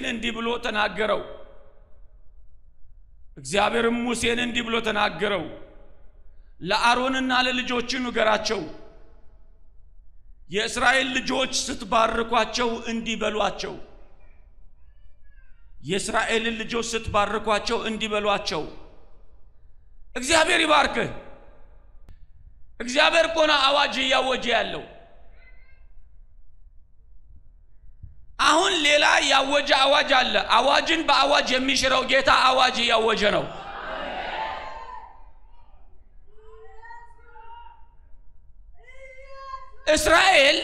ሙሴን እንዲህ ብሎ ተናገረው። እግዚአብሔርም ሙሴን እንዲህ ብሎ ተናገረው፣ ለአሮንና ለልጆቹ ንገራቸው፣ የእስራኤል ልጆች ስትባርኳቸው እንዲህ በሏቸው። የእስራኤልን ልጆች ስትባርኳቸው እንዲህ በሏቸው። እግዚአብሔር ይባርክህ። እግዚአብሔር እኮ ነው አዋጅ እያወጀ ያለው። አሁን ሌላ ያወጀ አዋጅ አለ። አዋጅን በአዋጅ የሚሽረው ጌታ አዋጅ እያወጀ ነው። እስራኤል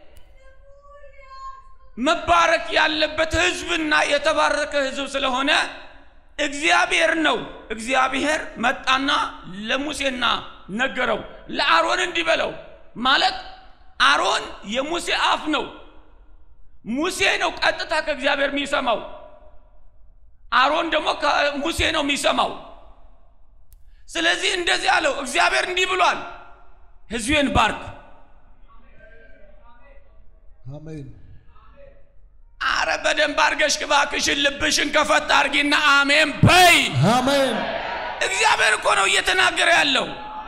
መባረክ ያለበት ሕዝብና የተባረከ ሕዝብ ስለሆነ እግዚአብሔር ነው። እግዚአብሔር መጣና ለሙሴና ነገረው፣ ለአሮን እንዲህ በለው ማለት አሮን የሙሴ አፍ ነው። ሙሴ ነው ቀጥታ ከእግዚአብሔር የሚሰማው። አሮን ደግሞ ከሙሴ ነው የሚሰማው። ስለዚህ እንደዚህ አለው፣ እግዚአብሔር እንዲህ ብሏል፣ ሕዝቤን ባርክ። አሜን አረ በደንብ አርገሽ እባክሽን ልብሽን ከፈት አርጊና አሜን በይ። አሜን እግዚአብሔር እኮ ነው እየተናገረ ያለው።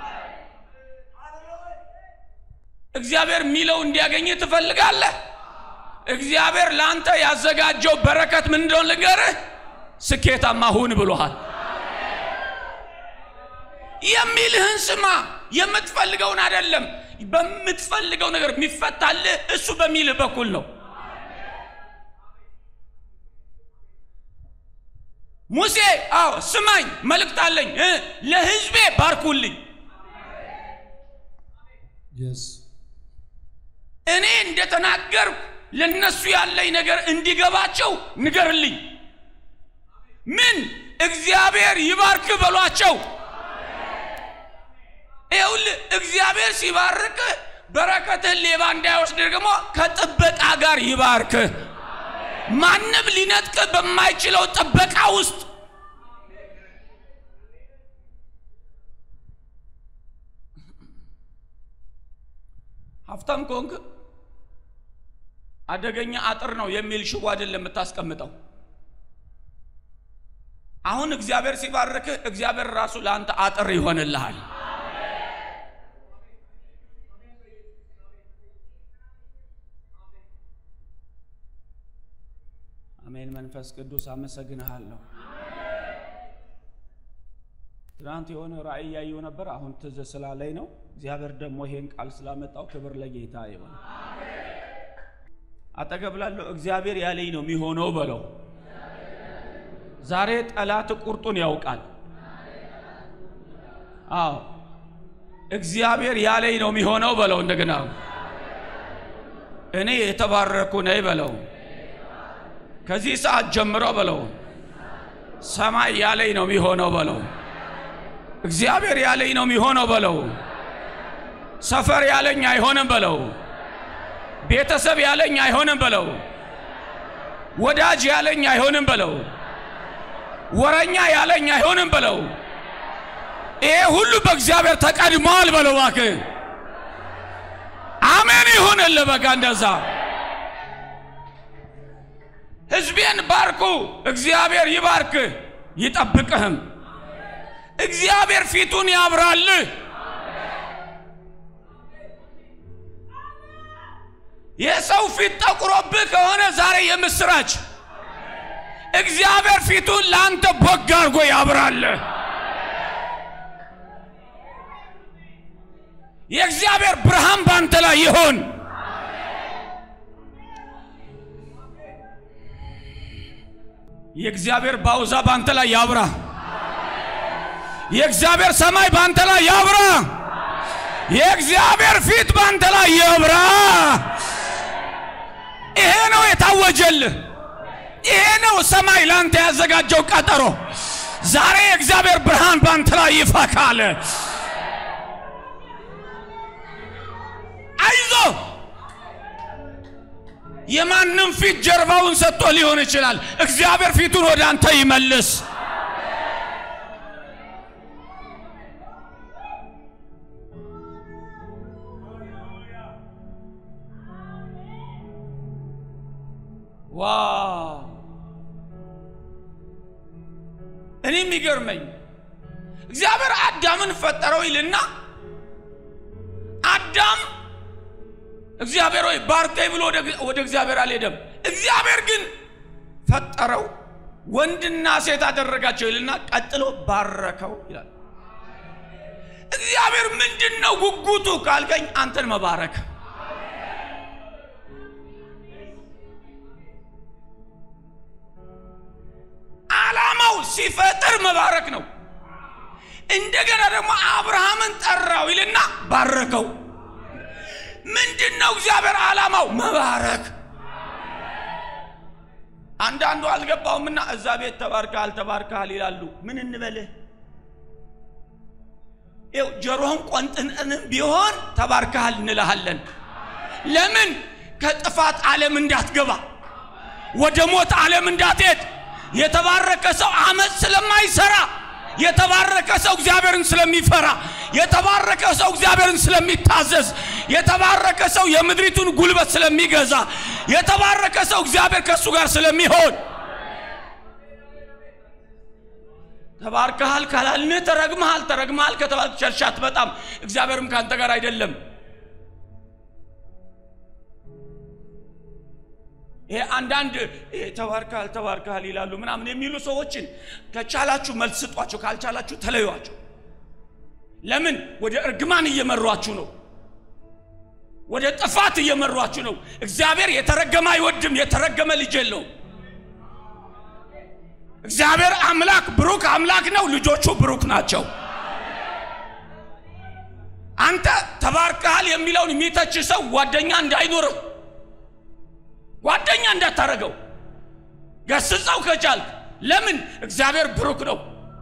እግዚአብሔር የሚለው እንዲያገኝ ትፈልጋለህ? እግዚአብሔር ለአንተ ያዘጋጀው በረከት ምን እንደሆነ ልንገርህ፣ ስኬታማ ሁን ብሎሃል። የሚልህን ስማ፣ የምትፈልገውን አይደለም። በምትፈልገው ነገር የሚፈታልህ እሱ በሚልህ በኩል ነው። ሙሴ አዎ ስማኝ፣ መልእክት አለኝ እ ለሕዝቤ ባርኩልኝ። የስ እኔ እንደተናገርኩ ለነሱ ያለኝ ነገር እንዲገባቸው ንገርልኝ። ምን እግዚአብሔር ይባርክ በሏቸው። ይኸውልህ እግዚአብሔር ሲባርክ በረከትህን ሌባ እንዳይወስድ ደግሞ ከጥበቃ ጋር ይባርክህ። ማንም ሊነጥቅ በማይችለው ጥበቃ ውስጥ ሀብታም ከሆንክ አደገኛ አጥር ነው የሚል ሽቦ አይደለም የምታስቀምጠው። አሁን እግዚአብሔር ሲባርክህ እግዚአብሔር ራሱ ለአንተ አጥር ይሆንልሃል። አሜን። መንፈስ ቅዱስ አመሰግንሃለሁ። ትናንት የሆነ ራእይ ያየው ነበር። አሁን ትዝ ስላለኝ ነው። እግዚአብሔር ደግሞ ይሄን ቃል ስላመጣው ክብር ለጌታ ይሆን። አጠገብ ላለው እግዚአብሔር ያለኝ ነው የሚሆነው በለው። ዛሬ ጠላት ቁርጡን ያውቃል። አዎ እግዚአብሔር ያለኝ ነው የሚሆነው በለው። እንደገና እኔ የተባረኩ ነኝ በለው። ከዚህ ሰዓት ጀምሮ በለው ሰማይ ያለኝ ነው የሚሆነው በለው። እግዚአብሔር ያለኝ ነው የሚሆነው በለው። ሰፈር ያለኝ አይሆንም በለው። ቤተሰብ ያለኝ አይሆንም በለው። ወዳጅ ያለኝ አይሆንም በለው። ወረኛ ያለኝ አይሆንም በለው። ይሄ ሁሉ በእግዚአብሔር ተቀድሟል በለው። እባክህ አሜን ይሁንልህ። በቃ እንደዛ ሕዝቤን ባርኩ። እግዚአብሔር ይባርክህ ይጠብቅህም። እግዚአብሔር ፊቱን ያብራልህ። የሰው ፊት ጠቁሮብህ ከሆነ ዛሬ የምስራች እግዚአብሔር ፊቱን ለአንተ ቦግ አድርጎ ያብራልህ። የእግዚአብሔር ብርሃን በአንተ ላይ ይሆን። የእግዚአብሔር ባውዛ በአንተ ላይ ያብራ። የእግዚአብሔር ሰማይ በአንተ ላይ ያብራ። የእግዚአብሔር ፊት በአንተ ላይ ያብራ። ይሄ ነው የታወጀልህ። ይሄ ነው ሰማይ ለአንተ ያዘጋጀው ቀጠሮ። ዛሬ የእግዚአብሔር ብርሃን በአንተ ላይ ይፈካል። አይዞ የማንም ፊት ጀርባውን ሰጥቶ ሊሆን ይችላል። እግዚአብሔር ፊቱን ወደ አንተ ይመልስ። ዋው እኔ የሚገርመኝ እግዚአብሔር አዳምን ፈጠረው ይልና አዳም እግዚአብሔር ሆይ ባርከኝ ብሎ ወደ እግዚአብሔር አልሄደም። እግዚአብሔር ግን ፈጠረው ወንድና ሴት አደረጋቸው ይልና ቀጥሎ ባረከው ይላል። እግዚአብሔር ምንድን ነው ጉጉቱ ካልከኝ አንተን መባረክ ዓላማው ሲፈጥር መባረክ ነው። እንደገና ደግሞ አብርሃምን ጠራው ይልና ባረከው። ምንድን ነው እግዚአብሔር ዓላማው? መባረክ። አንዳንዱ አልገባውምና እዛ ቤት ተባርከሃል ተባርከሃል ይላሉ። ምን እንበልህ? ይኸው ጆሮህን ቆንጥንጥንም ቢሆን ተባርከሃል እንልሃለን። ለምን? ከጥፋት ዓለም እንዳትገባ፣ ወደ ሞት ዓለም እንዳትሄድ። የተባረከ ሰው አመፅ ስለማይሰራ የተባረከ ሰው እግዚአብሔርን ስለሚፈራ የተባረከ ሰው እግዚአብሔርን ስለሚታዘዝ የተባረከ ሰው የምድሪቱን ጉልበት ስለሚገዛ የተባረከ ሰው እግዚአብሔር ከእሱ ጋር ስለሚሆን ተባርከሃል ካላልን ተረግመሃል ተረግመሃል ከተባልክ ቸርቻት በጣም እግዚአብሔርም ከአንተ ጋር አይደለም ይሄ አንዳንድ ተባርካል ተባርካል ይላሉ ምናምን የሚሉ ሰዎችን ከቻላችሁ መልስ ስጧቸው፣ ካልቻላችሁ ተለዩዋቸው። ለምን ወደ እርግማን እየመሯችሁ ነው? ወደ ጥፋት እየመሯችሁ ነው። እግዚአብሔር የተረገመ አይወድም። የተረገመ ልጅ የለውም። እግዚአብሔር አምላክ ብሩክ አምላክ ነው። ልጆቹ ብሩክ ናቸው። አንተ ተባርከሃል የሚለውን የሚተች ሰው ጓደኛ እንዳይኖርህ ጓደኛ እንዳታረገው ገስጸው ከቻልክ። ለምን እግዚአብሔር ብሩክ ነው።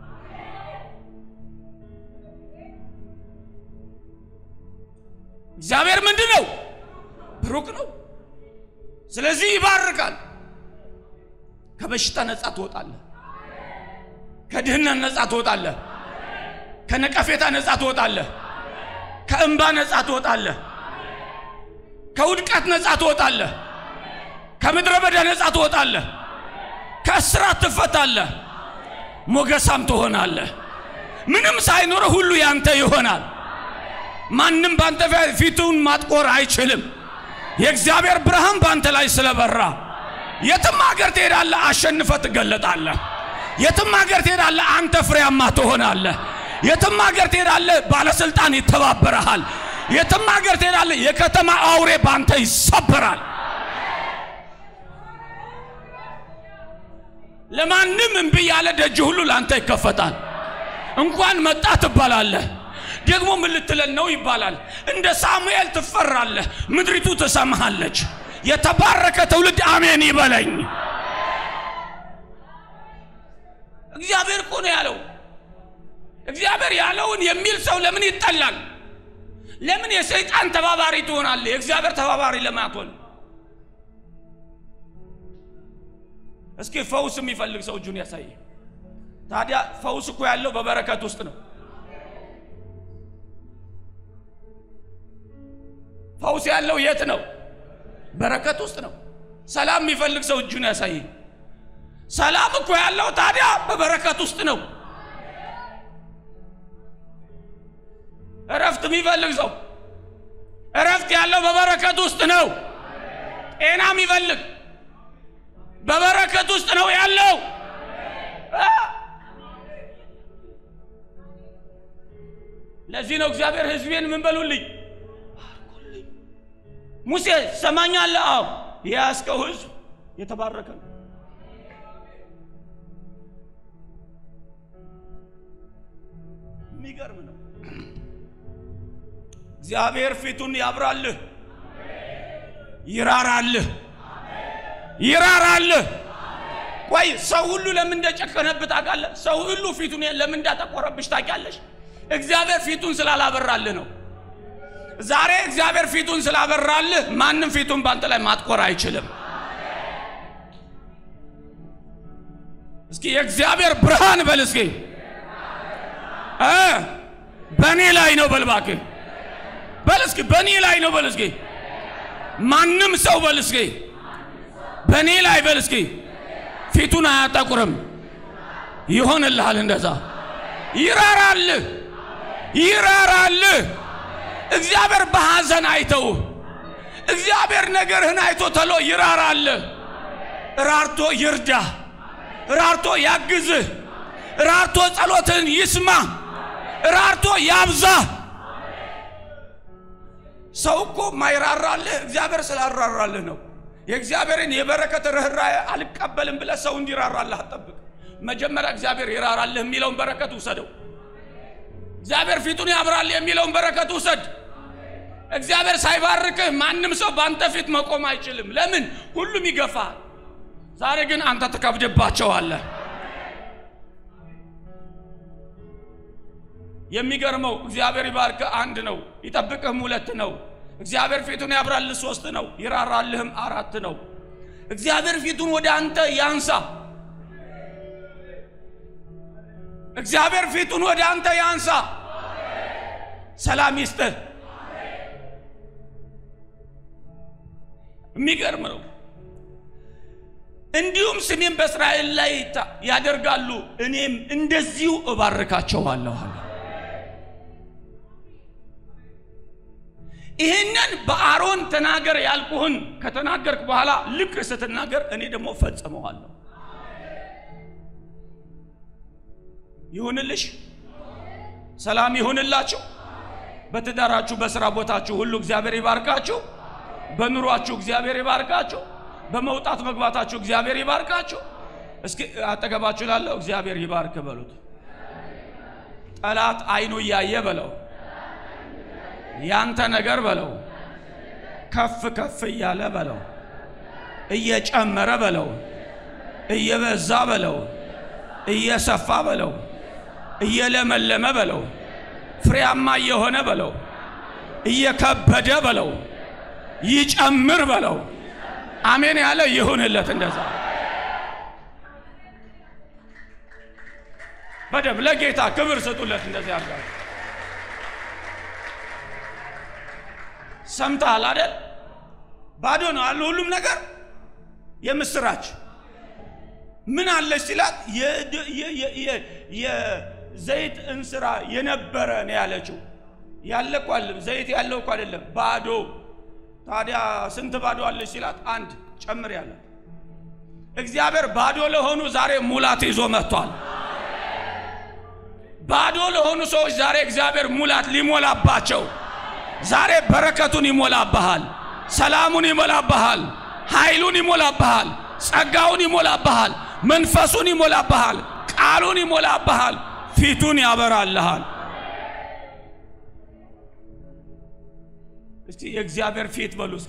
እግዚአብሔር ምንድን ነው? ብሩክ ነው። ስለዚህ ይባርካል። ከበሽታ ነፃ ትወጣለህ። ከድህነት ነፃ ትወጣለህ። ከነቀፌታ ነፃ ትወጣለህ። ከእንባ ነፃ ትወጣለህ። ከውድቀት ነፃ ትወጣለህ። ከምድረ በዳ ነፃ ትወጣለህ። ከእስራት ትፈታለህ። ሞገሳም ትሆናለህ። ምንም ሳይኖረ ሁሉ ያንተ ይሆናል። ማንም ባንተ ፊቱን ማጥቆር አይችልም። የእግዚአብሔር ብርሃን ባንተ ላይ ስለበራ የትም ሀገር ትሄዳለህ፣ አሸንፈ ትገለጣለህ። የትም ሀገር ትሄዳለህ፣ አንተ ፍሬያማ ትሆናለህ። የትም ሀገር ትሄዳለህ፣ ባለስልጣን ይተባበረሃል። የትም ሀገር ትሄዳለህ፣ የከተማ አውሬ ባንተ ይሰበራል። ለማንም እምቢ ያለ ደጅ ሁሉ ለአንተ ይከፈታል። እንኳን መጣ ትባላለህ። ደግሞ ምን ልትለን ነው ይባላል። እንደ ሳሙኤል ትፈራለህ፣ ምድሪቱ ትሰማሃለች። የተባረከ ትውልድ አሜን ይበለኝ። እግዚአብሔር እኮ ነው ያለው። እግዚአብሔር ያለውን የሚል ሰው ለምን ይጠላል? ለምን የሰይጣን ተባባሪ ትሆናለህ? የእግዚአብሔር ተባባሪ ለምን አትሆንም? እስኪ ፈውስ የሚፈልግ ሰው እጁን ያሳይ። ታዲያ ፈውስ እኮ ያለው በበረከት ውስጥ ነው። ፈውስ ያለው የት ነው? በረከት ውስጥ ነው። ሰላም የሚፈልግ ሰው እጁን ያሳይ። ሰላም እኮ ያለው ታዲያ በበረከት ውስጥ ነው። እረፍት የሚፈልግ ሰው እረፍት ያለው በበረከት ውስጥ ነው። ጤና የሚፈልግ በበረከት ውስጥ ነው ያለው። ለዚህ ነው እግዚአብሔር ሕዝቤን ምን በሉልኝ ባርኩልኝ። ሙሴ ሰማኛለህ? አዎ የያዝከው ሕዝብ የተባረከ ነው። የሚገርም ነው። እግዚአብሔር ፊቱን ያብራልህ፣ ይራራልህ ይራራልህ። ቆይ ሰው ሁሉ ለምን እንደጨከነብህ ታውቃለህ? ሰው ሁሉ ፊቱን ለምን እንዳጠቆረብሽ ታውቂያለሽ? እግዚአብሔር ፊቱን ስላላበራልህ ነው። ዛሬ እግዚአብሔር ፊቱን ስላበራልህ ማንም ፊቱን ባንተ ላይ ማጥቆር አይችልም። እስኪ የእግዚአብሔር ብርሃን በል እስኪ እ በእኔ ላይ ነው በል እባክህ በል እስኪ በእኔ ላይ ነው በል እስኪ ማንም ሰው በል እስኪ በእኔ ላይ በል እስኪ ፊቱን አያጠቁርም። ይሆንልሃል። እንደዛ ይራራልህ፣ ይራራልህ። እግዚአብሔር በሐዘን አይተውህ። እግዚአብሔር ነገርህን አይቶ ተሎ ይራራልህ። ራርቶ ይርዳህ፣ ራርቶ ያግዝህ፣ ራርቶ ጸሎትህን ይስማ፣ ራርቶ ያብዛህ። ሰው እኮ ማይራራልህ እግዚአብሔር ስላራራልህ ነው። የእግዚአብሔርን የበረከት ርኅራኄ አልቀበልም ብለህ ሰው እንዲራራልህ አትጠብቅ። መጀመሪያ እግዚአብሔር ይራራልህ የሚለውን በረከት ውሰደው። እግዚአብሔር ፊቱን ያብራልህ የሚለውን በረከት ውሰድ። እግዚአብሔር ሳይባርክህ ማንም ሰው በአንተ ፊት መቆም አይችልም። ለምን? ሁሉም ይገፋል። ዛሬ ግን አንተ ትከብድባቸዋለህ። የሚገርመው እግዚአብሔር ይባርክህ አንድ ነው፣ ይጠብቅህም ሁለት ነው። እግዚአብሔር ፊቱን ያብራልህ ሶስት ነው፣ ይራራልህም አራት ነው። እግዚአብሔር ፊቱን ወደ አንተ ያንሳ። እግዚአብሔር ፊቱን ወደ አንተ ያንሳ፣ ሰላም ይስጥህ። የሚገርም ነው። እንዲሁም ስሜን በእስራኤል ላይ ያደርጋሉ፣ እኔም እንደዚሁ እባርካቸዋለሁ አለ። ይህንን በአሮን ተናገር ያልኩህን ከተናገርክ በኋላ ልክ ስትናገር እኔ ደግሞ ፈጽመዋለሁ። ይሁንልሽ፣ ሰላም ይሁንላችሁ። በትዳራችሁ፣ በስራ ቦታችሁ ሁሉ እግዚአብሔር ይባርካችሁ። በኑሯችሁ እግዚአብሔር ይባርካችሁ። በመውጣት መግባታችሁ እግዚአብሔር ይባርካችሁ። እስኪ አጠገባችሁ ላለው እግዚአብሔር ይባርክ በሉት። ጠላት አይኑ እያየ በለው ያንተ ነገር በለው ከፍ ከፍ እያለ በለው እየጨመረ በለው እየበዛ በለው እየሰፋ በለው እየለመለመ በለው ፍሬያማ እየሆነ በለው እየከበደ በለው ይጨምር በለው። አሜን ያለ ይሁንለት። እንደዛ በደም ለጌታ ክብር ስጡለት። እንደዚህ አድርጋ ሰምተሃል አደል? ባዶ ነው አለ ሁሉም ነገር። የምስራች ምን አለች ሲላት የዘይት እንስራ የነበረ ነው ያለችው። ያለ እኮ አይደለም ዘይት ያለው እኮ አይደለም ባዶ ታዲያ ስንት ባዶ አለች ሲላት፣ አንድ ጨምር ያለ እግዚአብሔር ባዶ ለሆኑ ዛሬ ሙላት ይዞ መጥቷል። ባዶ ለሆኑ ሰዎች ዛሬ እግዚአብሔር ሙላት ሊሞላባቸው ዛሬ በረከቱን ይሞላብሃል፣ ሰላሙን ይሞላብሃል፣ ኃይሉን ይሞላብሃል፣ ጸጋውን ይሞላብሃል፣ መንፈሱን ይሞላብሃል፣ ቃሉን ይሞላብሃል፣ ፊቱን ያበራልሃል። እስቲ የእግዚአብሔር ፊት በሉ እስኪ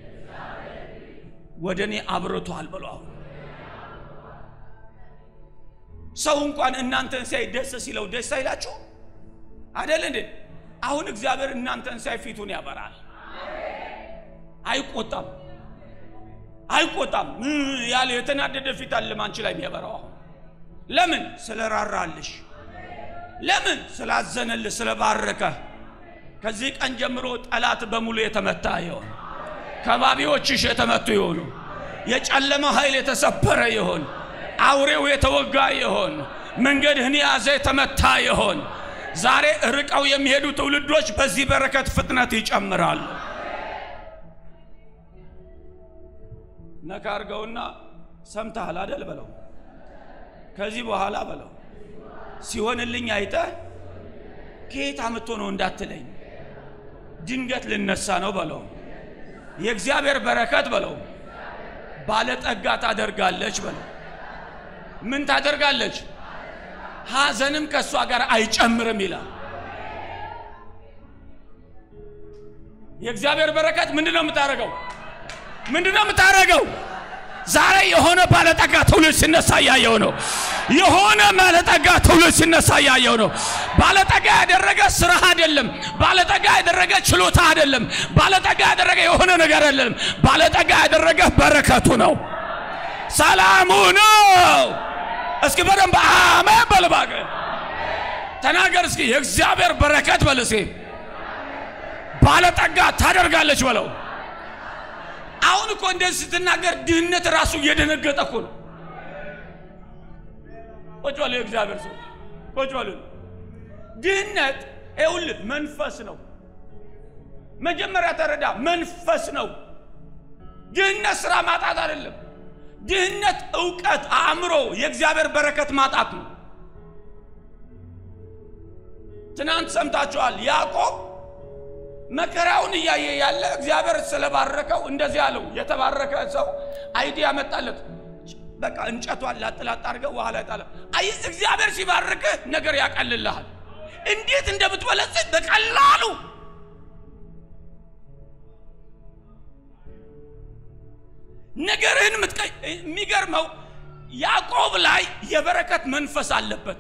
ወደ እኔ አብርቷል በሉ። አሁን ሰው እንኳን እናንተን ሲያይ ደስ ሲለው ደስ አይላችሁ አደል እንዴ? አሁን እግዚአብሔር እናንተን ሲያይ ፊቱን ያበራል። አይቆጣም፣ አይቆጣም ያለ የተናደደ ፊት አለም አንቺ ላይ የሚያበራው አሁን ለምን? ስለራራልሽ፣ ለምን? ስላዘነልሽ፣ ስለባረከህ ከዚህ ቀን ጀምሮ ጠላት በሙሉ የተመታ ይሆን፣ ከባቢዎችሽ የተመቱ ይሆኑ፣ የጨለማ ኃይል የተሰበረ ይሆን፣ አውሬው የተወጋ ይሆን፣ መንገድህን የያዘ የተመታ ይሆን። ዛሬ ርቀው የሚሄዱ ትውልዶች በዚህ በረከት ፍጥነት ይጨምራሉ። ነካ አድርገውና ሰምተሃል አደል በለው። ከዚህ በኋላ በለው ሲሆንልኝ አይተህ ከየት አምጥቶ ነው እንዳትለኝ ድንገት ልነሳ ነው በለው። የእግዚአብሔር በረከት በለው ባለጠጋ ታደርጋለች በለው። ምን ታደርጋለች? ሐዘንም ከእሷ ጋር አይጨምርም ይላል። የእግዚአብሔር በረከት ምንድን ነው የምታደርገው? ምንድን ነው የምታደርገው? ዛሬ የሆነ ባለጠጋ ትውልድ ሲነሳ እያየው ነው። የሆነ ባለጠጋ ትውልድ ሲነሳ እያየው ነው። ባለጠጋ ያደረገ ስራ አይደለም። ባለጠጋ ያደረገ ችሎታ አይደለም። ባለጠጋ ያደረገ የሆነ ነገር አይደለም። ባለጠጋ ያደረገ በረከቱ ነው፣ ሰላሙ ነው። እስኪ በደንብ አሜን በል እባክህ ተናገር። እስኪ የእግዚአብሔር በረከት በል እስኪ ባለጠጋ ታደርጋለች በለው። አሁን እኮ እንደዚህ ስትናገር ድህነት ራሱ እየደነገጠ እኮ ነው። ቁጭ በሉ የእግዚአብሔር ሰው ቁጭ በሉ። ድህነት ይኸውልህ መንፈስ ነው። መጀመሪያ ተረዳ፣ መንፈስ ነው። ድህነት ስራ ማጣት አይደለም። ድህነት እውቀት፣ አእምሮ፣ የእግዚአብሔር በረከት ማጣት ነው። ትናንት ሰምታችኋል። ያዕቆብ መከራውን እያየ ያለ እግዚአብሔር ስለባረከው እንደዚህ አለው። የተባረከ ሰው አይዲያ መጣለት። በቃ እንጨቷን ላጥላጥ አድርገህ ውሃ ላይ ጣለ። አይ እግዚአብሔር ሲባርክህ ነገር ያቀልልሃል። እንዴት እንደምትበለጽግ በቀላሉ ነገርህን ምትቀይ የሚገርመው ያዕቆብ ላይ የበረከት መንፈስ አለበት።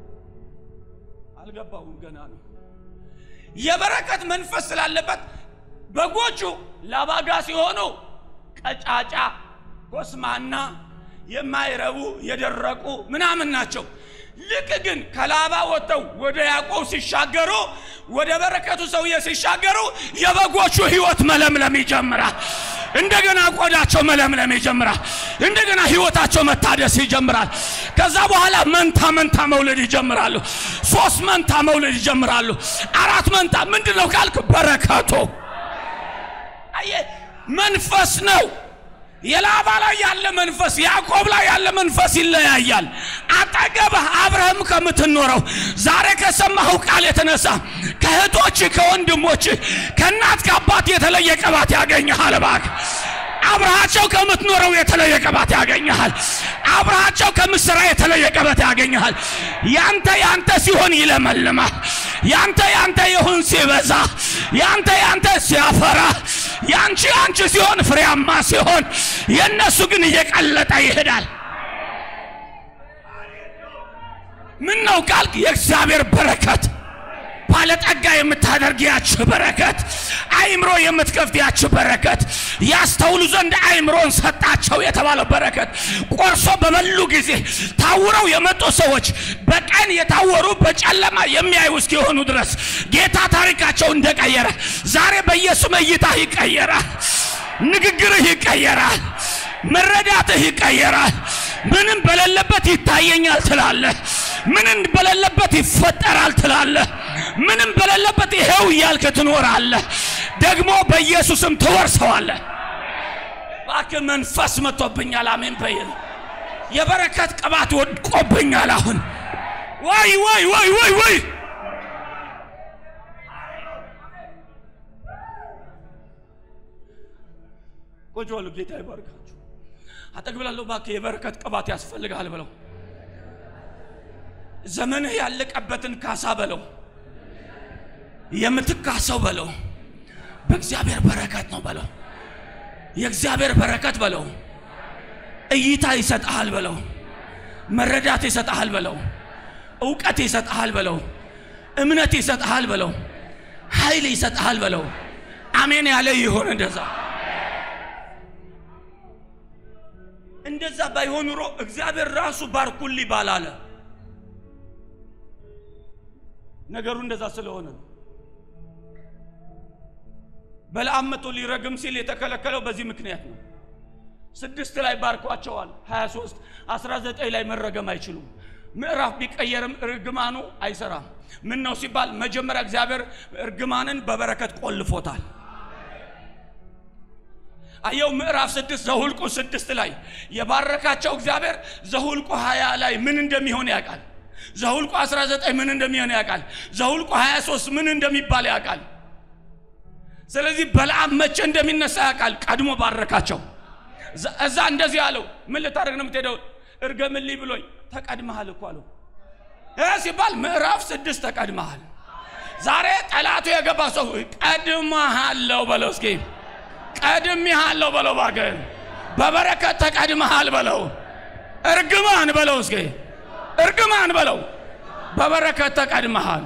አልገባውም ገና ነው። የበረከት መንፈስ ስላለበት በጎቹ ላባጋ ሲሆኑ ቀጫጫ፣ ኮስማና፣ የማይረቡ የደረቁ ምናምን ናቸው። ልክ ግን ከላባ ወጥተው ወደ ያዕቆብ ሲሻገሩ ወደ በረከቱ ሰውዬ ሲሻገሩ የበጎቹ ሕይወት መለምለም ይጀምራል። እንደገና ቆዳቸው መለምለም ይጀምራል። እንደገና ሕይወታቸው መታደስ ይጀምራል። ከዛ በኋላ መንታ መንታ መውለድ ይጀምራሉ። ሶስት መንታ መውለድ ይጀምራሉ። አራት መንታ ምንድን ነው ካልክ በረከቱ አየህ መንፈስ ነው። የላባ ላይ ያለ መንፈስ ያዕቆብ ላይ ያለ መንፈስ ይለያያል። አጠገብህ አብረህም ከምትኖረው ዛሬ ከሰማኸው ቃል የተነሳ ከእህቶች ከወንድሞች ከእናት ከአባት የተለየ ቅባት ያገኘሃል። እባክህ አብረሃቸው ከምትኖረው የተለየ ቅባት ያገኘሃል። አብረሃቸው ከምትሰራ የተለየ ቅባት ያገኘሃል። ያንተ ያንተ ሲሆን ይለመልማል። ያንተ ያንተ ይሁን ሲበዛ፣ ያንተ ያንተ ሲያፈራ፣ ያንቺ ያንቺ ሲሆን ፍሬያማ ሲሆን፣ የእነሱ ግን እየቀለጠ ይሄዳል። ምን ነው ካልክ የእግዚአብሔር በረከት ባለጠጋ የምታደርግ ያች በረከት አይምሮ የምትከፍት ያች በረከት ያስተውሉ ዘንድ አይምሮን ሰጣቸው የተባለው በረከት ቆርሶ በበሉ ጊዜ ታውረው የመጡ ሰዎች በቀን የታወሩ በጨለማ የሚያዩ እስኪሆኑ ድረስ ጌታ ታሪካቸው እንደቀየረ ዛሬ በኢየሱስ እይታ ይቀየራል። ንግግርህ ይቀየራል። መረዳትህ ይቀየራል። ምንም በሌለበት ይታየኛል ትላለህ። ምንም በሌለበት ይፈጠራል ትላለህ። ምንም በሌለበት ይሄው እያልክ ትኖራለህ። ደግሞ በኢየሱስም ትወርሰዋለህ። እባክህ መንፈስ መጥቶብኛል። አሜን በይል። የበረከት ቅባት ወድቆብኛል። አሁን ወይ ወይ ወይ ወይ ወይ ቁጭ በሉ። ጌታ ይባርካችሁ። አጠግብላለሁ። እባክህ የበረከት ቅባት ያስፈልግሃል በለው። ዘመንህ ያለቀበትን ካሳ በለው። የምትካሰው በለው በእግዚአብሔር በረከት ነው በለው። የእግዚአብሔር በረከት በለው። እይታ ይሰጥሃል በለው። መረዳት ይሰጥሃል በለው። እውቀት ይሰጥሃል በለው። እምነት ይሰጥሃል በለው። ኃይል ይሰጥሃል በለው። አሜን ያለ ይሆን እንደዛ እንደዛ ባይሆን ኑሮ እግዚአብሔር ራሱ ባርኩልኝ ባላለ ነገሩ እንደዛ ስለሆነ ነው። በለዓም መጥቶ ሊረግም ሲል የተከለከለው በዚህ ምክንያት ነው። ስድስት ላይ ባርኳቸዋል። 23 19 ላይ መረገም አይችሉም። ምዕራፍ ቢቀየርም እርግማኑ አይሰራም። ምን ነው ሲባል መጀመሪያ እግዚአብሔር እርግማንን በበረከት ቆልፎታል። አየው ምዕራፍ ስድስት ዘሁልቁ ስድስት ላይ የባረካቸው እግዚአብሔር ዘሁልቁ 20 ላይ ምን እንደሚሆን ያውቃል። ዘሁልቁ 19 ምን እንደሚሆን ያውቃል። ዘሁልቁ 23 ምን እንደሚባል ያውቃል። ስለዚህ በለዓም መቼ እንደሚነሳ ያውቃል። ቀድሞ ባረካቸው። እዛ እንደዚህ አለው፣ ምን ልታደርግ ነው የምትሄደው? እርገምልኝ ብሎኝ ተቀድመሃል እኮ አለው። ይህ ሲባል ምዕራፍ ስድስት ተቀድመሃል። ዛሬ ጠላቱ የገባ ሰው ቀድመሃለው በለው እስኪ ቀድሜሃለሁ በለው እባክህ። በበረከት ተቀድመሃል በለው። እርግማን በለው እስኪ እርግማን በለው። በበረከት ተቀድመሃል።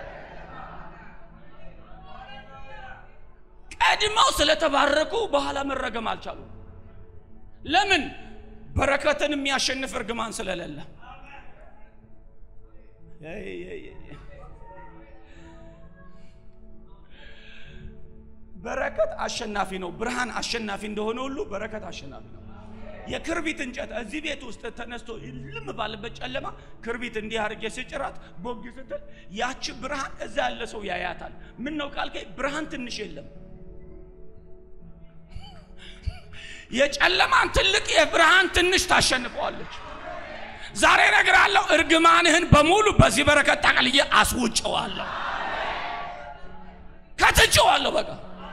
ቀድመው ስለተባረኩ በኋላ መረገም አልቻሉ። ለምን? በረከትን የሚያሸንፍ እርግማን ስለሌለ። በረከት አሸናፊ ነው። ብርሃን አሸናፊ እንደሆነ ሁሉ በረከት አሸናፊ ነው። የክርቢት እንጨት እዚህ ቤት ውስጥ ተነስቶ ልም ባለበት ጨለማ ክርቢት እንዲህ አድርጌ ስጭራት ቦግ ስትል ያቺ ብርሃን እዛ ያለ ሰው ያያታል። ምን ነው ካልከኝ ብርሃን ትንሽ የለም። የጨለማን ትልቅ የብርሃን ትንሽ ታሸንፈዋለች። ዛሬ እነግርሃለሁ፣ እርግማንህን በሙሉ በዚህ በረከት ጠቅልዬ አስውጨዋለሁ፣ ከትቼዋለሁ በቃ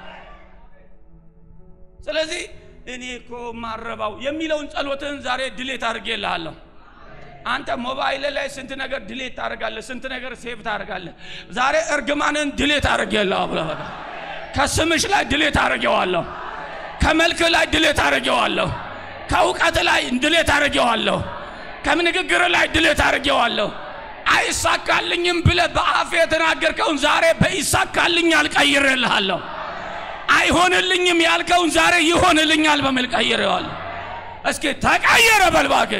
ስለዚህ እኔ እኮ ማረባው የሚለውን ጸሎትህን ዛሬ ድሌት አድርጌልሃለሁ። አንተ ሞባይል ላይ ስንት ነገር ድሌት ታደርጋለህ፣ ስንት ነገር ሴቭ ታደርጋለህ። ዛሬ እርግማንን ድሌት አድርጌልሃለሁ ብለህ በቃ ከስምሽ ላይ ድሌት አድርጌዋለሁ፣ ከመልክ ላይ ድሌት አድርጌዋለሁ፣ ከእውቀት ላይ ድሌት አድርጌዋለሁ፣ ከምንግግር ላይ ድሌት አድርጌዋለሁ። አይሳካልኝም ብለህ በአፍ የተናገርከውን ዛሬ በይሳካልኛል ቀይሬልሃለሁ። አይሆንልኝም ያልከውን ዛሬ ይሆንልኛል በሚል ቀይሬዋለሁ። እስኪ ተቀየረ በል እባክህ።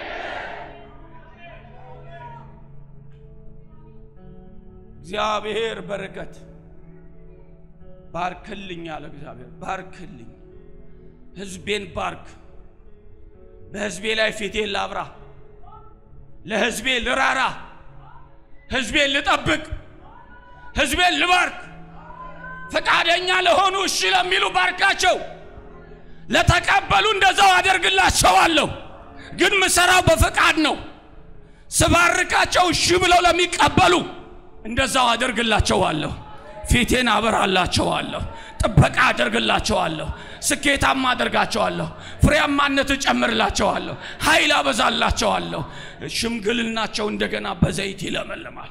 እግዚአብሔር በረከት ባርክልኝ አለ እግዚአብሔር። ባርክልኝ፣ ህዝቤን ባርክ። በህዝቤ ላይ ፊቴን ላብራ፣ ለህዝቤ ልራራ፣ ህዝቤን ልጠብቅ፣ ህዝቤን ልባርክ። ፈቃደኛ ለሆኑ እሺ ለሚሉ ባርካቸው፣ ለተቀበሉ እንደዛው አደርግላቸዋለሁ። ግን ምሰራው በፈቃድ ነው። ስባርካቸው እሺ ብለው ለሚቀበሉ እንደዛው አደርግላቸዋለሁ። ፊቴን አበራላቸዋለሁ። ጥበቃ አደርግላቸዋለሁ። ስኬታማ አደርጋቸዋለሁ። ፍሬያማነት እጨምርላቸዋለሁ። ኃይል አበዛላቸዋለሁ። ሽምግልናቸው እንደገና በዘይት ይለመልማል።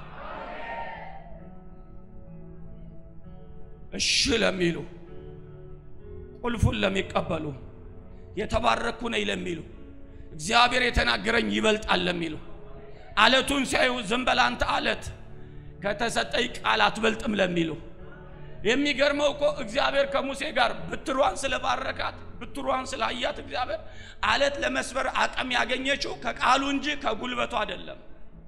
እሺ ለሚሉ ቁልፉን ለሚቀበሉ የተባረኩ ነኝ ለሚሉ እግዚአብሔር የተናገረኝ ይበልጣል ለሚሉ አለቱን ሲያዩ ዝም በል አንተ አለት ከተሰጠኝ ቃል አትበልጥም ለሚሉ የሚገርመው እኮ እግዚአብሔር ከሙሴ ጋር ብትሯን ስለባረካት ብትሯን ስላያት እግዚአብሔር አለት ለመስበር አቅም ያገኘችው ከቃሉ እንጂ ከጉልበቱ አይደለም።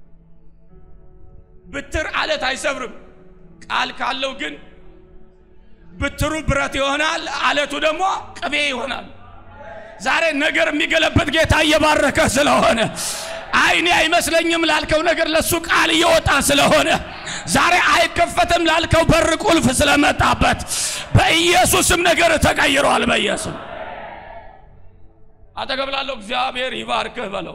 ብትር አለት አይሰብርም። ቃል ካለው ግን ብትሩ ብረት ይሆናል፣ አለቱ ደግሞ ቅቤ ይሆናል። ዛሬ ነገር የሚገለበት ጌታ እየባረከ ስለሆነ አይኔ አይመስለኝም ላልከው ነገር ለሱ ቃል እየወጣ ስለሆነ ዛሬ አይከፈትም ላልከው በር ቁልፍ ስለመጣበት በኢየሱስም ነገር ተቀይሯል። በኢየሱስ አጠገብ ላለው እግዚአብሔር ይባርክህ በለው፣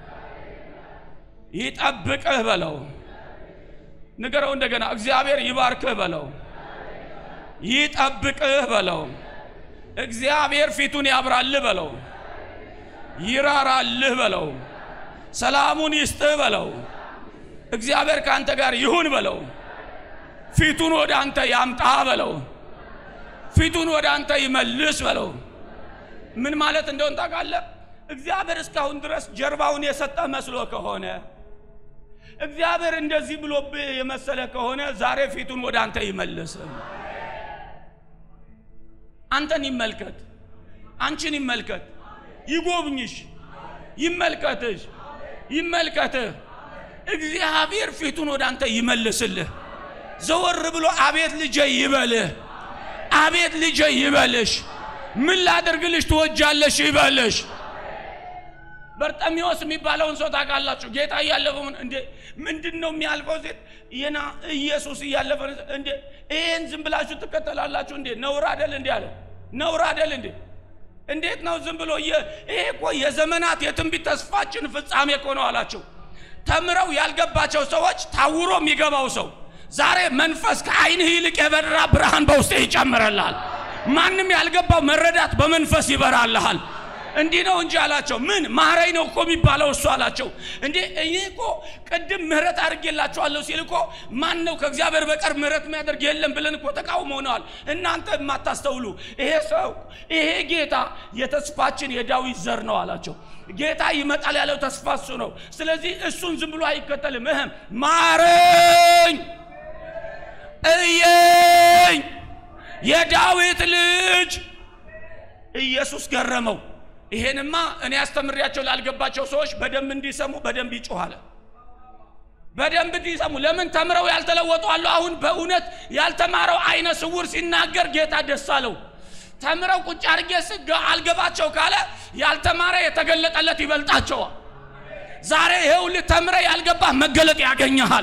ይጠብቅህ በለው። ንገረው እንደገና እግዚአብሔር ይባርክህ በለው፣ ይጠብቅህ በለው። እግዚአብሔር ፊቱን ያብራልህ በለው፣ ይራራልህ በለው፣ ሰላሙን ይስጥህ በለው። እግዚአብሔር ከአንተ ጋር ይሁን በለው። ፊቱን ወደ አንተ ያምጣ በለው። ፊቱን ወደ አንተ ይመልስ በለው። ምን ማለት እንደሆን ታውቃለህ? እግዚአብሔር እስካሁን ድረስ ጀርባውን የሰጠ መስሎ ከሆነ እግዚአብሔር እንደዚህ ብሎብህ የመሰለ ከሆነ ዛሬ ፊቱን ወደ አንተ ይመልስ። አንተን ይመልከት፣ አንቺን ይመልከት፣ ይጎብኝሽ፣ ይመልከትሽ፣ ይመልከትህ። እግዚአብሔር ፊቱን ወደ አንተ ይመልስልህ። ዘወር ብሎ አቤት ልጄ ይበልህ፣ አቤት ልጄ ይበልሽ፣ ምን ላደርግልሽ ትወጃለሽ ይበልሽ። በርጠሚዎስ የሚባለውን ሰው ታውቃላችሁ? ጌታ እያለፈ እንዴ ምንድን ነው የሚያልፈው ሴት ይና ኢየሱስ እያለፈ እንዴ ይሄን ዝም ብላችሁ ትከተላላችሁ እንዴ? ነውር አይደል እንዴ አለ። ነውር አይደል እንዴ? እንዴት ነው ዝም ብሎ ይሄ እኮ የዘመናት የትንቢት ተስፋችን ፍጻሜ እኮ ነው አላቸው። ተምረው ያልገባቸው ሰዎች ታውሮ የሚገባው ሰው ዛሬ መንፈስ ከዓይንህ ይልቅ የበራ ብርሃን በውስጥ ይጨምረልሃል። ማንም ያልገባው መረዳት በመንፈስ ይበራልሃል። እንዲህ ነው እንጂ አላቸው። ምን ማረኝ ነው እኮ የሚባለው እሱ አላቸው። እንዴ እኔ እኮ ቅድም ምህረት አድርጌላችኋለሁ ሲል እኮ ማን ነው ከእግዚአብሔር በቀር ምህረት የሚያደርግ የለም ብለን እኮ ተቃውሞ ሆነዋል። እናንተ የማታስተውሉ ይሄ ሰው ይሄ ጌታ የተስፋችን የዳዊት ዘር ነው አላቸው። ጌታ ይመጣል ያለው ተስፋ እሱ ነው። ስለዚህ እሱን ዝም ብሎ አይከተልም። እህም ማረኝ እየኝ የዳዊት ልጅ ኢየሱስ ገረመው። ይሄንማ እኔ አስተምሬያቸው ላልገባቸው ሰዎች በደንብ እንዲሰሙ በደንብ ይጮኋል። በደንብ እንዲሰሙ ለምን ተምረው ያልተለወጡ አሉ። አሁን በእውነት ያልተማረው አይነ ስውር ሲናገር ጌታ ደስ አለው። ተምረው ቁጭ አድርጌ ስጋ አልገባቸው ካለ ያልተማረ የተገለጠለት ይበልጣቸዋል። ዛሬ ይኸውልህ ተምረ ያልገባህ መገለጥ ያገኘሃል።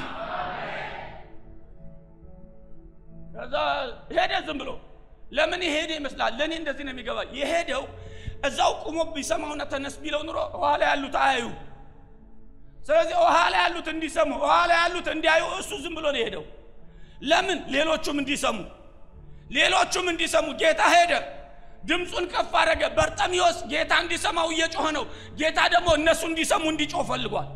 ከዛ ሄደ ዝም ብሎ ለምን የሄደ ይመስላል? ለእኔ እንደዚህ ነው የሚገባ። የሄደው እዛው ቁሞ ቢሰማውና ተነስ ቢለው ኑሮ ኋላ ያሉት አያዩ። ስለዚህ ኋላ ያሉት እንዲሰሙ፣ ኋላ ያሉት እንዲያዩ እሱ ዝም ብሎ ነው የሄደው። ለምን? ሌሎቹም እንዲሰሙ፣ ሌሎቹም እንዲሰሙ ጌታ ሄደ። ድምፁን ከፍ አደረገ። በርጠሚዎስ ጌታ እንዲሰማው እየጮኸ ነው። ጌታ ደግሞ እነሱ እንዲሰሙ እንዲጮህ ፈልጓል።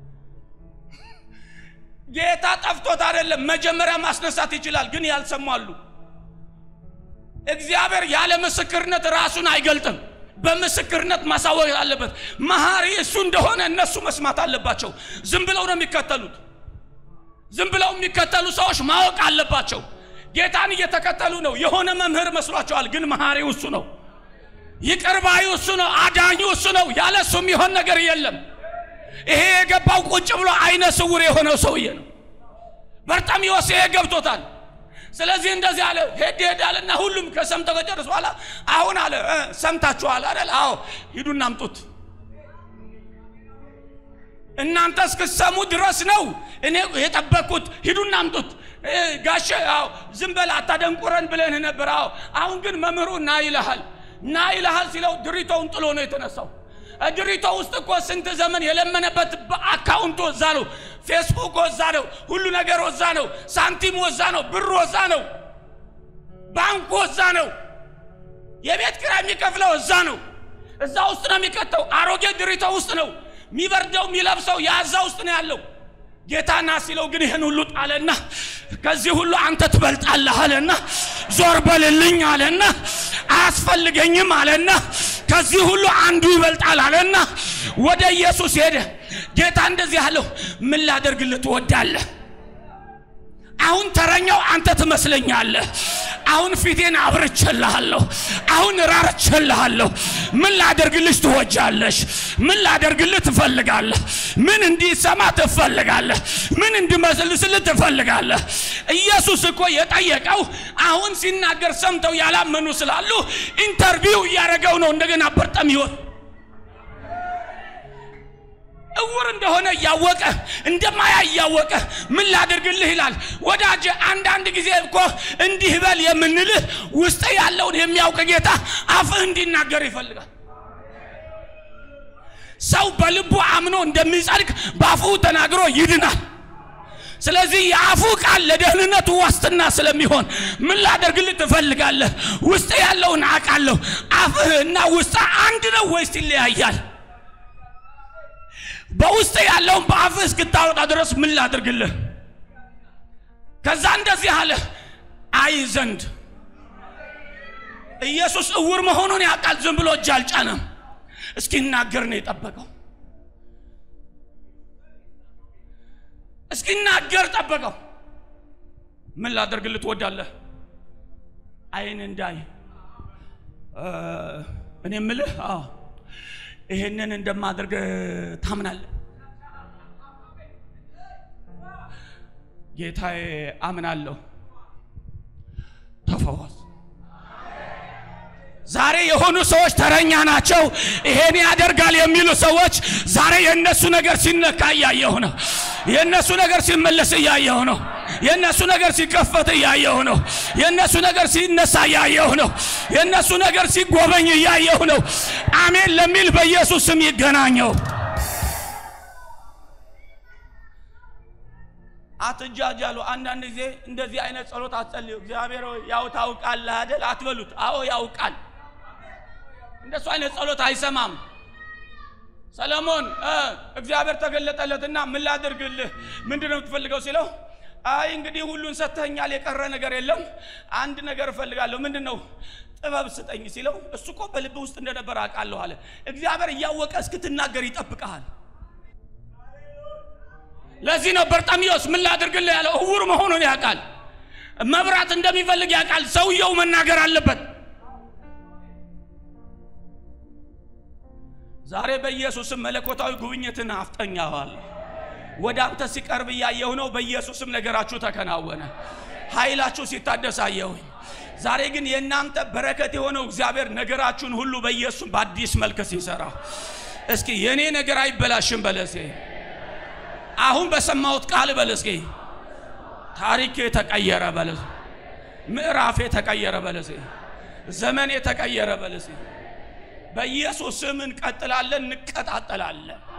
ጌታ ጠፍቶት አይደለም። መጀመሪያ ማስነሳት ይችላል፣ ግን ያልሰሙ አሉ። እግዚአብሔር ያለ ምስክርነት ራሱን አይገልጥም። በምስክርነት ማሳወቅ አለበት። መሐሪ እሱ እንደሆነ እነሱ መስማት አለባቸው። ዝም ብለው ነው የሚከተሉት። ዝም ብለው የሚከተሉ ሰዎች ማወቅ አለባቸው። ጌታን እየተከተሉ ነው። የሆነ መምህር መስሏቸዋል፣ ግን መሐሪው እሱ ነው። ይቅር ባዩ እሱ ነው። አዳኙ እሱ ነው። ያለ እሱ የሚሆን ነገር የለም። ይሄ የገባው ቁጭ ብሎ አይነ ስውር የሆነው ሰውዬ ነው። በርጤሜዎስ ይሄ ገብቶታል። ስለዚህ እንደዚህ አለ። ሄድ ሄዳልና ሁሉም ከሰምተው ከጨረሱ በኋላ አሁን አለ እ ሰምታችኋል አይደል? አዎ ሂዱና አምጡት። እናንተ እስክሰሙ ድረስ ነው እኔ የጠበቅኩት። ሂዱና አምጡት። እ ጋሼ አዎ ዝም በል አታደንቁረን ብለን ነበር። አዎ አሁን ግን መምህሩ ና ይልሃል፣ ና ይልሃል ሲለው ድሪቶውን ጥሎ ነው የተነሳው። ድሪቶ ውስጥ እኮ ስንት ዘመን የለመነበት አካውንቱ ወዛ ነው። ፌስቡክ ወዛ ነው። ሁሉ ነገር ወዛ ነው። ሳንቲም ወዛ ነው። ብር ወዛ ነው። ባንክ ወዛ ነው። የቤት ኪራይ የሚከፍለው እዛ ነው። እዛ ውስጥ ነው የሚከተው። አሮጌ ድሪቶ ውስጥ ነው የሚበርደው የሚለብሰው ያዛ ውስጥ ነው ያለው። ጌታ ና ሲለው ግን ይህን ሁሉ ጣለና ከዚህ ሁሉ አንተ ትበልጣለህ አለና ዞር በልልኝ አለና አያስፈልገኝም አለና ከዚህ ሁሉ አንዱ ይበልጣል አለና ወደ ኢየሱስ ሄደ። ጌታ እንደዚህ አለው፣ ምን ላደርግልህ ትወዳለህ? አሁን ተረኛው አንተ ትመስለኛለህ። አሁን ፊቴን አብርቼልሃለሁ። አሁን ራርቼልሃለሁ። ምን ላደርግልሽ ትወጃለሽ? ምን ላደርግልህ ትፈልጋለህ? ምን እንዲሰማ ትፈልጋለህ? ምን እንዲመስልስልህ ትፈልጋለህ? ኢየሱስ እኮ የጠየቀው አሁን ሲናገር ሰምተው ያላመኑ ስላሉ ኢንተርቪው እያደረገው ነው። እንደገና በርጤሜዎስ እውር እንደሆነ እያወቀ እንደማያ እያወቀ ምን ላድርግልህ ይላል። ወዳጅ አንዳንድ ጊዜ እኮ እንዲህ በል የምንልህ ውስጥ ያለውን የሚያውቅ ጌታ አፍህ እንዲናገር ይፈልጋል። ሰው በልቡ አምኖ እንደሚጸድቅ በአፉ ተናግሮ ይድናል። ስለዚህ የአፉ ቃል ለደህንነቱ ዋስትና ስለሚሆን ምን ላደርግልህ ትፈልጋለህ? ውስጥ ያለውን አውቃለሁ። አፍህ እና ውስጥ አንድ ነው ወይስ ይለያያል? በውስጥ ያለውን በአፍህ እስክታወጣ ድረስ ምን ላድርግልህ? ከዛ እንደዚህ አለ፣ አይ ዘንድ ኢየሱስ እውር መሆኑን ያውቃል። ዝም ብሎ እጅ አልጫነም። እስኪናገር ነው የጠበቀው። እስኪናገር ጠበቀው። ምን ላደርግልህ ትወዳለህ? አይን እንዳይ እኔ ምልህ አዎ ይሄንን እንደማደርግ ታምናለህ? ጌታዬ አምናለሁ። ተፈወስ። ዛሬ የሆኑ ሰዎች ተረኛ ናቸው። ይሄን ያደርጋል የሚሉ ሰዎች ዛሬ የእነሱ ነገር ሲነካ እያየሁ ነው። የእነሱ ነገር ሲመለስ እያየሁ ነው። የእነሱ ነገር ሲከፈት እያየሁ ነው። የእነሱ ነገር ሲነሳ እያየሁ ነው። የእነሱ ነገር ሲጎበኝ እያየሁ ነው። አሜን ለሚል በኢየሱስ ስም ይገናኘው። አትጃጃሉ። አንዳንድ ጊዜ እንደዚህ አይነት ጸሎት አትጸልዩ። እግዚአብሔር ሆይ ያው ታውቃለህ አይደል አትበሉት። አዎ ያውቃል። እንደሱ አይነት ጸሎት አይሰማም። ሰለሞን እግዚአብሔር ተገለጠለትና ምን ላድርግልህ፣ ምንድን ነው የምትፈልገው ሲለው አይ እንግዲህ ሁሉን ሰጥተኛል፣ የቀረ ነገር የለም። አንድ ነገር እፈልጋለሁ። ምንድን ነው? ጥበብ ስጠኝ ሲለው እሱ እኮ በልብ ውስጥ እንደነበር አውቃለሁ አለ። እግዚአብሔር እያወቀ እስክትናገር ይጠብቀሃል። ለዚህ ነው በርጤሜዎስ ምን ላድርግልህ ያለው። እውር መሆኑን ያውቃል። መብራት እንደሚፈልግ ያውቃል። ሰውየው መናገር አለበት። ዛሬ በኢየሱስም መለኮታዊ ጉብኝትን አፍጠኛዋል። ወደ አንተ ሲቀርብ እያየሁ ነው። በኢየሱስም ነገራችሁ ተከናወነ። ኃይላችሁ ሲታደስ አየሁኝ። ዛሬ ግን የእናንተ በረከት የሆነው እግዚአብሔር ነገራችሁን ሁሉ በኢየሱስ በአዲስ መልክ ሲሰራ እስኪ የእኔ ነገር አይበላሽም በለሴ አሁን በሰማሁት ቃል በለሴ ታሪክ የተቀየረ በለሴ ምዕራፍ የተቀየረ በለሴ ዘመን የተቀየረ በለሴ በኢየሱስ ስም እንቀጥላለን፣ እንቀጣጠላለን።